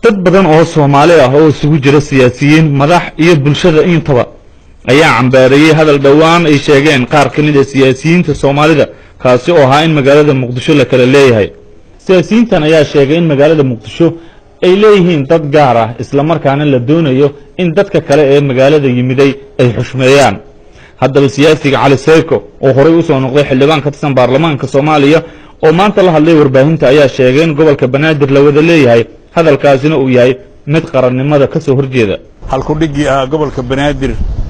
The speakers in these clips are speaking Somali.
dad badan oo soomaali ah oo isugu jira siyaasiyiin madax iyo bulshada intaba ayaa cambaareeyey hadal dhowaan ay sheegeen qaar ka mid a siyaasiyiinta soomaalida kaasi oo ahaa in magaalada muqdisho la kala leeyahay siyaasiyiintan ayaa sheegay in magaalada muqdisho ay leeyihiin dad gaar ah islamarkaana la doonayo in dadka kale ee magaalada yimiday ay xushmeeyaan haddaba siyaasiga cali seyko oo horey usoo noqday xildhibaan ka tirsan baarlamaanka soomaaliya oo maanta la hadlay warbaahinta ayaa sheegay in gobolka banaadir la wada leeyahay hadalkaasina uu yahay mid qarannimada ka soo horjeeda halkudhiggii ahaa gobolka banaadir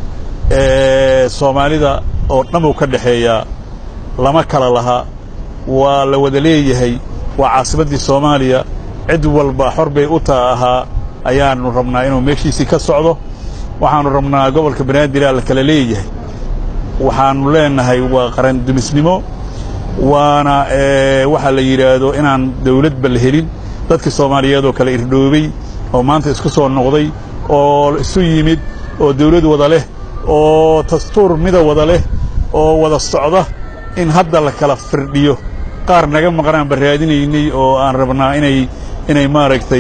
ee soomaalida oo dhan uu ka dhexeeyaa lama kala laha waa la wada leeyahay waa caasimaddii soomaaliya cid walba xor bay u taa ahaa ayaannu rabnaa inuu meeshiisii ka socdo waxaannu rabnaa gobolka banaadir aa la kala leeyahay waxaannu leenahay waa qarandumisnimo waana waxaa la yidhaahdo inaan dawladba la helin dadkii soomaaliyeed oo kale irdhoobay oo maanta isku soo noqday oo isu yimid oo dawlad wada leh oo dastuur mida wada leh oo wada socda in hadda la kala firdhiyo qaar naga maqnaan ba raadinaynay oo aan rabnaa inay inay maaragtay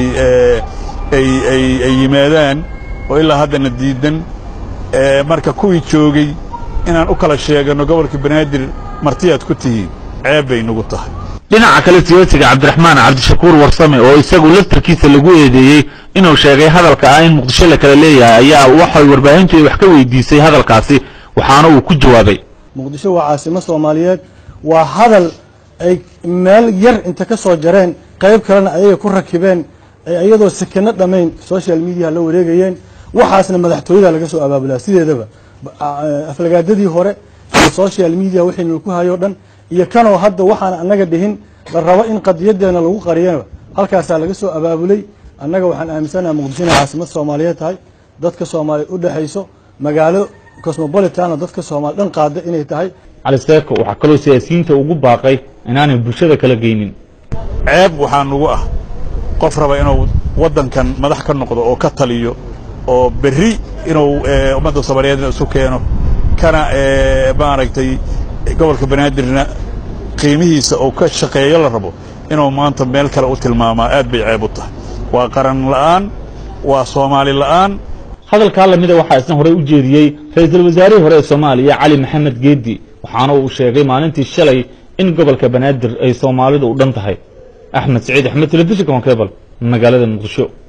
ay ay ay yimaadaan oo ilaa haddana diidan marka kuwii joogay inaan u kala sheeganno gobolka banaadir martiyaad ku tihiin ceeb bay nagu tahay dhinaca kale siyaasiga cabdiraxmaan cabdishakuur warsame oo isagu laftarkiisa lagu eedeeyey inuu sheegay hadalka ah in muqdisho la kala leeyahay ayaa waxay warbaahintu wax ka weydiisay hadalkaasi waxaana uu ku jawaabay muqdisho waa caasimo soomaaliyeed waa hadal ay meel yar inta ka soo jareen qayb kalena ayaga ku rakibeen ay iyadoo sekeno dhammayn social mediaha la wareegayeen waxaasna madaxtooyada laga soo abaabulaa sideedaba aflagaadadii hore iyo social media wixiina ku hayo dhan iyo kanoo hadda waxaan annaga dhihin la rabo in qadiyadeena lagu qariyana halkaasaa laga soo abaabulay annaga waxaan aaminsanaha muqdisho inay caasimad soomaaliyeed tahay dadka soomaaliya u dhexayso magaalo cosmopolitan oo dadka soomaali dhan qaada inay tahay cali seeko waxaa kaloo siyaasiyiinta ugu baaqay inaanay bulshada kala geynin ceeb waxaa nugu ah qof raba inuu waddankan madax ka noqdo oo ka taliyo oo berri inuu ummadda soomaaliyeedna isu keeno kana maaragtay gobolka banaadirna qiimihiisa oo ka shaqeeyo la rabo inuu maanta meel kale u tilmaamaa aad bay ceeb u tahay waa qaran la'aan waa soomaali la'aan hadalkaa lamida waxaa isna horey u jeediyey ra-iisul wasaarihii hore ee soomaaliya cali maxamed geedi waxaana uu sheegay maalintii shalay in gobolka banaadir ay soomaalidu u dhan tahay axmed saciid axmed telefishinka honkebal magaalada muqdisho